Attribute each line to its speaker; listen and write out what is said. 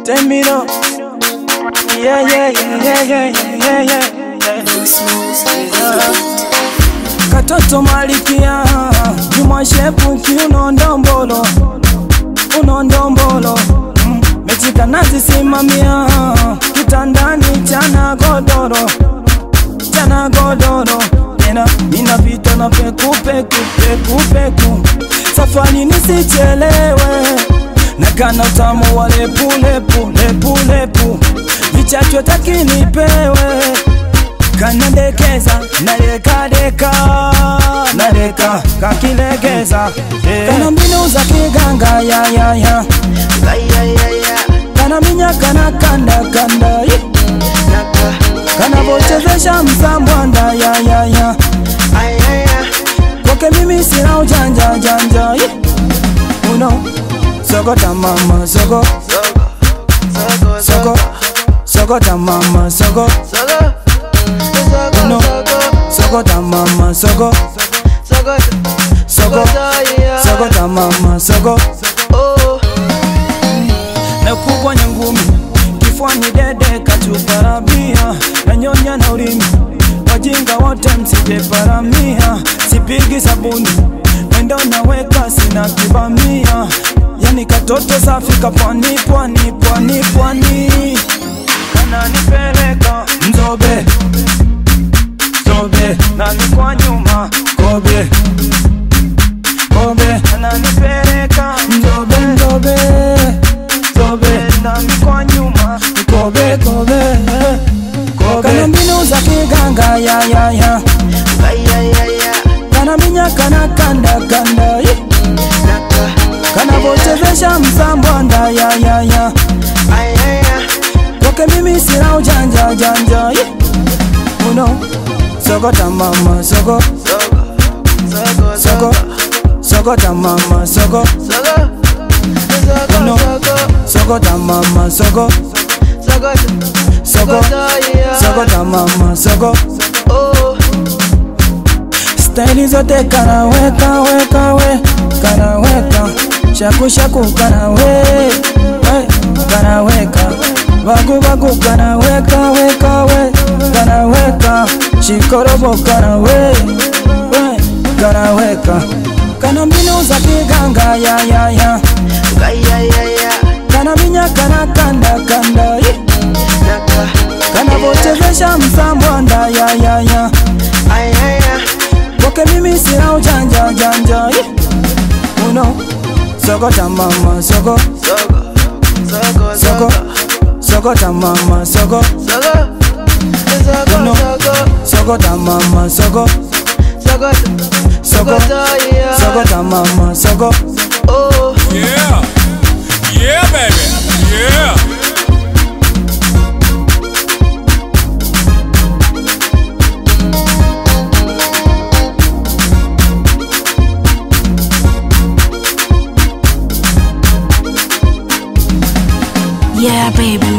Speaker 1: Temino. Yeah, yeah, yeah, yeah, yeah, yeah, yeah, yeah. Katoto malikia Juma shepu kiuno ndombolo Uno ndombolo mm. Mechika nazisimamia Kitandani chana godoro Chana godoro Tena minapita na peku peku peku peku Safari nisichelewe Nakana utamu wa lepu lepu lepu lepu Vichacho takinipewe kanadekeza narekadeka nareka kakilegeza eh. kana mbinu za kiganga ya ya ya kana minya kana kanda kanda eh. kana vochezesha msambwanda ya ya ya kwake mimi sina ujanja janja eh. uno sokota mama soko soko sokota mama soko uno sokota mama soko soko sokota mama soko nakubwa nyangumi kifuani dede kachuparamia nanyonya na ulimi wajinga wote msije paramia sipigi sabuni mwendo naweka sina kibamia yani katoto safi kapwani pwani pwani pwani kananipeleka mzobe zobe nami kwa nyuma kobe kobe ananipeleka mzobe mzobe zobe nami kwa nyuma kobe kobe kobe kana mbinu za kiganga ya ya ya kana minya kana kanda kanda eh. kana vochezesha msambwanda ya ya ya kwake mimi sina ujanja janja eh. uno sokota mama soko soko sokota mama soko uno sokota mama soko soko sokota mama soko staili zote kanaweka weka we kanaweka shaku shaku kanawe we kanaweka bagu bagu kanaweka weka we kanaweka shikorobo kanawe we kanaweka kana mbinu za kiganga ya ya ya kana minya kana kanda kanda eh. kana vochezesha msambwanda ya ya ya kwake mimi sina ujanja janja eh. uno sokota mama soko soko sokota mama soko uno sokota mama soko soko sokota mama soko
Speaker 2: Yeah. Yeah, baby. Yeah.
Speaker 3: Yeah, baby,